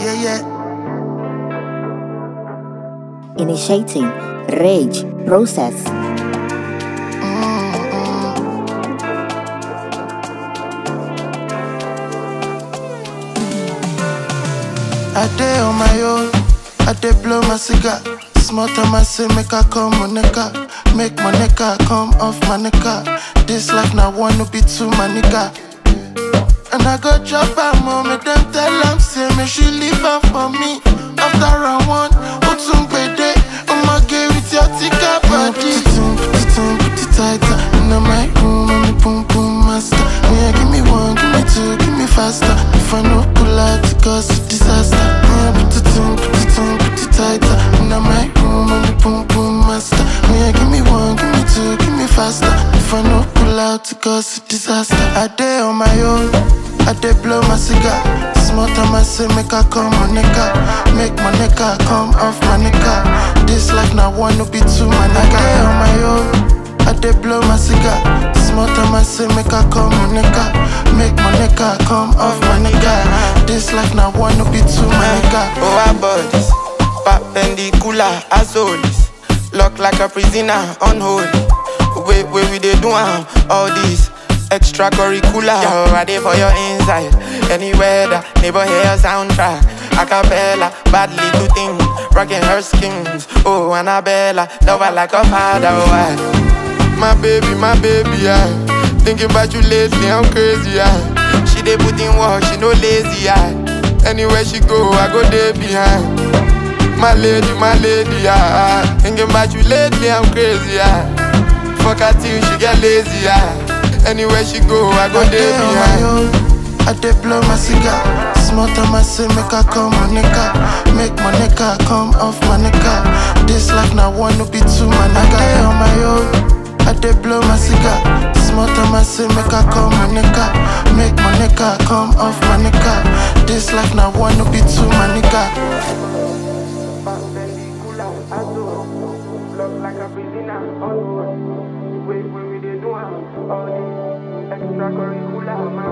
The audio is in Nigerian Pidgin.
Yeah, yeah. Initiating rage process. I day on my own, I day blow my cigar. Small time I say make I come on nigga, make my nigga come off my nigga. This life now wanna be too my nigga. And I go drop her mom, make them tell them say me she leave her for me. After round one, Otum Bede, I'ma get with your tika body. Put it in, put it in, put it tighter. In my room, I'm the boom boom master. Yeah, give me one, give me two, give me faster. If I no pull out, it cause a disaster. Yeah, put it in, put it in, put it tighter. In my room, I'm the boom boom master. Yeah, give me one, give me two, give me faster. If I no pull out, it cause a disaster. I day on my own. I dey blow my cigar. Small time I say make I come on nigga, make my nigga come off my nigga. This life now wanna be too my nigga. I dey on my own. I dey blow my cigar. Small time I say make I come on nigga, make my nigga come off my nigga. This life now wanna be too my nigga. Over bodies, perpendicular as always. Lock like a prisoner, unholy. Wait, wait, we dey do am all this extracurricular. Yo, I dey for your inside. Anywhere the neighbor hear soundtrack. Acapella, badly to think, rocking her skins. Oh, Annabella, love her like a father. Why? My baby, my baby, I thinking about you lately, I'm crazy. I she dey put in work, she no lazy. I anywhere she go, I go there behind. My lady, my lady, ah, thinking about you lately, I'm crazy, ah. Fuck her till she get lazy, ah. Anywhere she go, I go I there dey on my behind. own. I dey blow my cigar. Small time I say make I come on nigga, make my nigga come off my nigga. This life now wanna be too my nigga. I dey on my own. I dey blow my cigar. Small time I say make I come on nigga, make my nigga come off my nigga. This life now wanna be too my nigga. Extracurricular,